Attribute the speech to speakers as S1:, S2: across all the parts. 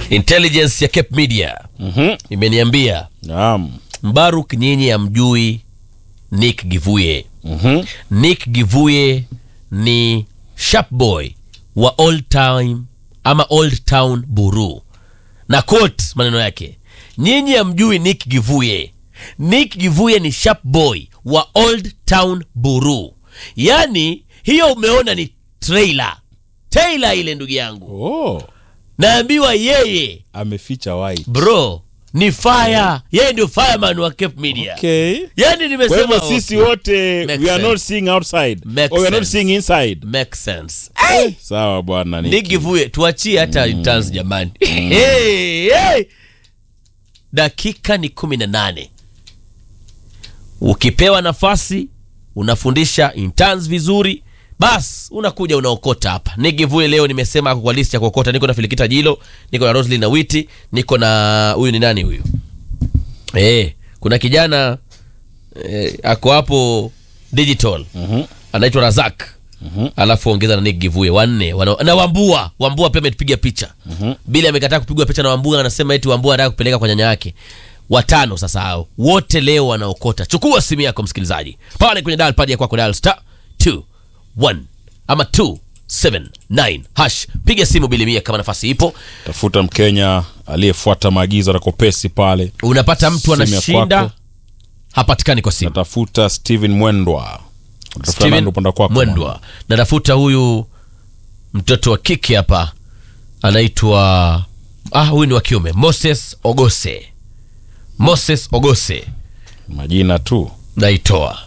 S1: intelligence ya Cape Media
S2: Mhm.
S1: imeniambia
S2: Naam.
S1: Mbaruk, nyinyi amjui Nick Givuye.
S2: Mhm.
S1: Nick Givuye ni sharp boy wa old time ama old town Buru, na quote maneno yake, nyinyi amjui Nick Givuye. Nick Givuye ni sharp boy wa old town Buru. Yani hiyo umeona ni trailer trailer ile, ndugu yangu,
S2: Oh,
S1: naambiwa yeye
S2: ameficha white.
S1: bro ni fire, yeye ndio fireman wa Cape Media.
S2: Okay.
S1: Yani
S2: Kwa
S1: nimesema
S2: hivyo sisi wote
S1: Makes
S2: we are not
S1: sense.
S2: seeing outside
S1: Makes
S2: or we are not
S1: sense.
S2: seeing inside.
S1: make sense.
S2: Eh, Sawa bwana Nick.
S1: Nigivuye tuachie hata interns jamani. hey, hey. Dakika ni kumi na nane. Ukipewa nafasi unafundisha interns vizuri, bas unakuja unaokota hapa. Nigivuye leo nimesema ako kwa list ya kuokota. Niko na Filikita Jilo, niko na Roslyn na Witi, niko na huyu ni nani huyu? Eh, kuna kijana eh, ako hapo digital
S2: Mhm.
S1: anaitwa Razak alafu ongeza na Nick Givuye wanne wana, na Wambua Wambua pia ametupiga picha Bili amekataa kupigwa picha na Wambua, anasema eti Wambua anataka kupeleka kwa nyanya yake. Watano sasa hao wote leo wanaokota. Chukua simu yako msikilizaji, pale kwenye dial pad ya kwako, dial star 21 ama 279 hash, piga simu Bili Mia kama nafasi ipo.
S2: Tafuta Mkenya aliyefuata maagizo na kopesi pale.
S1: Unapata mtu
S2: Simu ya
S1: anashinda,
S2: kwako.
S1: hapatikani kwa simu.
S2: Natafuta Steven Mwendwa. Tafuta
S1: Steven
S2: nani upande kwako?
S1: Mwendwa. Natafuta huyu mtoto wa kike hapa anaitwa ah, huyu ni wa kiume Moses Ogose. Moses Ogose
S2: Majina tu.
S1: naitoa.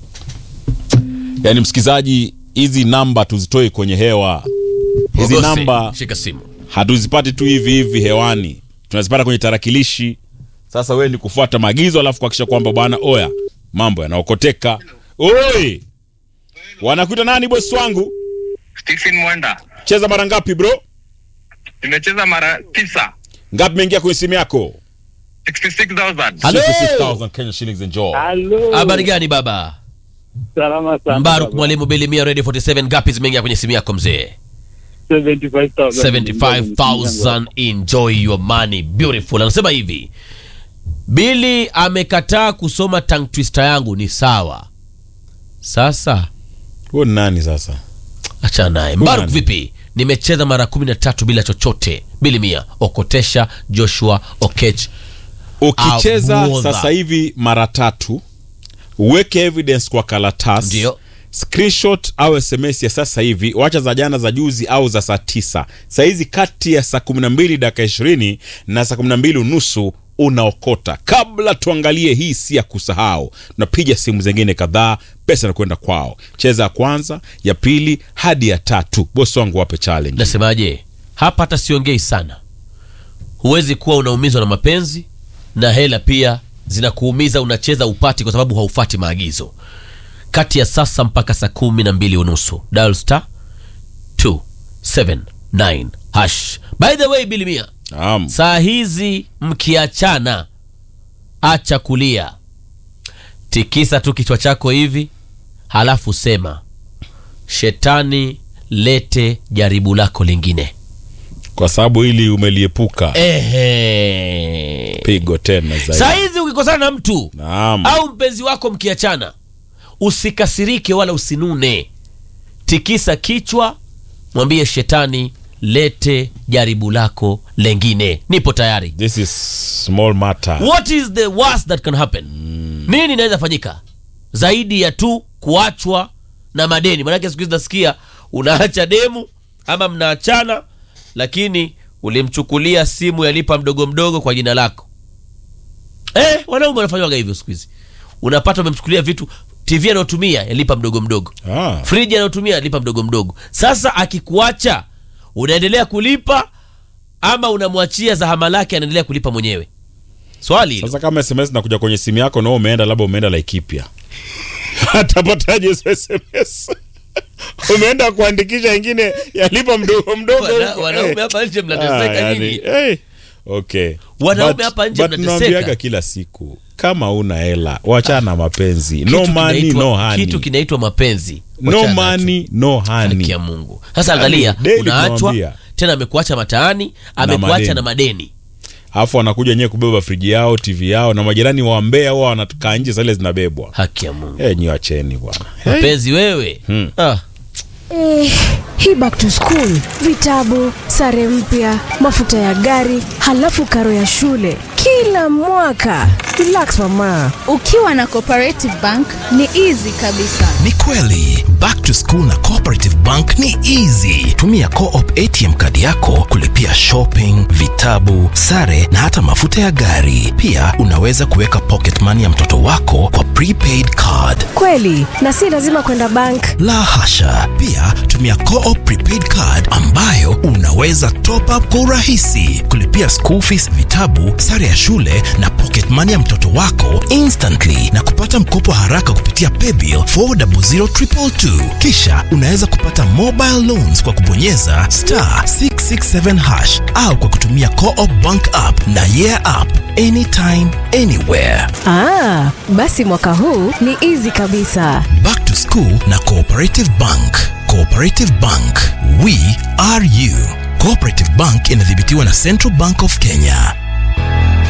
S2: Yaani msikizaji, hizi namba tuzitoe kwenye hewa. Hizi
S1: Ogose,
S2: namba
S1: shika simu.
S2: hatuzipati tu hivi hivi hewani, tunazipata kwenye tarakilishi. Sasa wewe ni kufuata maagizo, alafu kuhakikisha kwamba bwana, oya, mambo yanaokoteka. Oi, wanakuita nani bosi wangu?
S3: Stephen Mwenda.
S2: Cheza mara ngapi bro?
S3: Nimecheza mara tisa.
S2: Ngapi imeingia kwenye simu yako?
S3: 66,000.
S1: Halo.
S2: 66,000 Kenya shillings enjoy.
S4: Halo.
S1: Habari gani baba?
S4: Salama sana.
S1: Mbaruk
S4: baba.
S1: Mwalimu Belimia Radio 47 ngapi zimeingia kwenye simu yako mzee?
S4: 75,000.
S1: 75000 enjoy your money beautiful anasema hivi bili amekataa kusoma tongue twister yangu ni sawa sasa
S2: Huo ni nani sasa?
S1: achana naye mbaruk
S2: nani?
S1: vipi nimecheza mara kumi na tatu bila chochote bili mia okotesha joshua okech
S2: Ukicheza
S1: Abuodha.
S2: sasa hivi mara tatu, uweke evidence kwa karatasi
S1: Ndio.
S2: screenshot au sms ya sasa hivi, wacha za jana za juzi au za saa tisa. Sahizi kati ya saa kumi na mbili dakika ishirini na saa kumi na mbili unusu unaokota. Kabla tuangalie hii, si ya kusahau, tunapiga simu zingine kadhaa, pesa inakwenda kwao. Cheza ya kwanza, ya pili hadi ya tatu. Bosi wangu wape challenge.
S1: nasemaje hapa hata siongei sana huwezi kuwa unaumizwa na mapenzi na hela pia zinakuumiza unacheza upati kwa sababu haufati maagizo kati ya sasa mpaka saa kumi na mbili unusu dial star 279 hash by the way bilimia
S2: Naam.
S1: saa hizi mkiachana acha kulia tikisa tu kichwa chako hivi halafu sema shetani lete jaribu lako lingine
S2: Kwa sababu hili umeliepuka,
S1: Ehe.
S2: pigo tena zaidi.
S1: saa hizi ukikosana na mtu
S2: Naam.
S1: au mpenzi wako mkiachana usikasirike wala usinune tikisa kichwa mwambie shetani lete jaribu lako lengine nipo tayari
S2: This is small matter.
S1: what is the worst that can happen nini inaweza fanyika zaidi ya tu kuachwa na madeni manake siku hizi nasikia unaacha demu ama mnaachana lakini ulimchukulia simu yalipa mdogo mdogo kwa jina lako eh, wanaume wanafanywaga hivyo siku hizi unapata umemchukulia vitu tv anayotumia yalipa mdogo mdogo
S2: Ah.
S1: friji anayotumia alipa mdogo mdogo sasa akikuacha unaendelea kulipa ama unamwachia zahama lake anaendelea kulipa mwenyewe swali hilo.
S2: Sasa kama SMS nakuja kwenye simu yako na wewe umeenda labda umeenda Laikipia. Atapataje hizo SMS? umeenda kuandikisha ingine yalipa mdogo mdogo.
S1: Wana-
S2: huko.
S1: wanaume
S2: Eh.
S1: hapa nje
S2: Ah,
S1: mnateseka
S2: yani,
S1: nyinyi
S2: eh, Okay.
S1: Wanaume
S2: But-
S1: hapa nje
S2: but
S1: mnateseka.
S2: tunaambiaga kila siku kama una hela wachana na mapenzi. No
S1: Kitu
S2: money
S1: kinaitwa-
S2: no honey.
S1: kitu kinaitwa mapenzi
S2: No
S1: Wachana nacho.
S2: money no
S1: Haki
S2: honey.
S1: ya Mungu. Sasa angalia,
S2: daily
S1: unaachwa
S2: tunawambia.
S1: tena amekuacha mataani amekuacha
S2: madeni.
S1: na madeni
S2: alafu wanakuja wenyewe kubeba friji yao tv yao na majirani wa mbea huwa wanakaa nje zile zinabebwa
S1: haki ya mungu
S2: Eh, nyi wacheni bwana
S1: mpenzi wewe
S2: Hmm.
S1: ah.
S5: Eh, hii back to school, vitabu, sare mpya, mafuta ya gari, halafu karo ya shule kila mwaka. Relax mama.
S6: ukiwa na cooperative bank ni easy kabisa
S7: ni kweli back to school na cooperative bank ni easy tumia coop atm kadi yako kulipia shopping vitabu sare na hata mafuta ya gari pia unaweza kuweka pocket money ya mtoto wako kwa prepaid card
S5: Kweli, na si lazima kwenda bank.
S7: la hasha pia tumia coop prepaid card ambayo unaweza top up kwa urahisi kulipia school fees vitabu sare ya shule na pocket money ya mtoto wako instantly na kupata mkopo haraka kupitia paybill 400222 kisha unaweza kupata mobile loans kwa kubonyeza star 667 hash au kwa kutumia coop bank app na yeah app anytime anywhere
S5: Ah, basi mwaka huu ni easy kabisa.
S7: Back to School na Cooperative Bank. Cooperative Bank, we are you. Cooperative Bank inadhibitiwa na Central Bank of Kenya.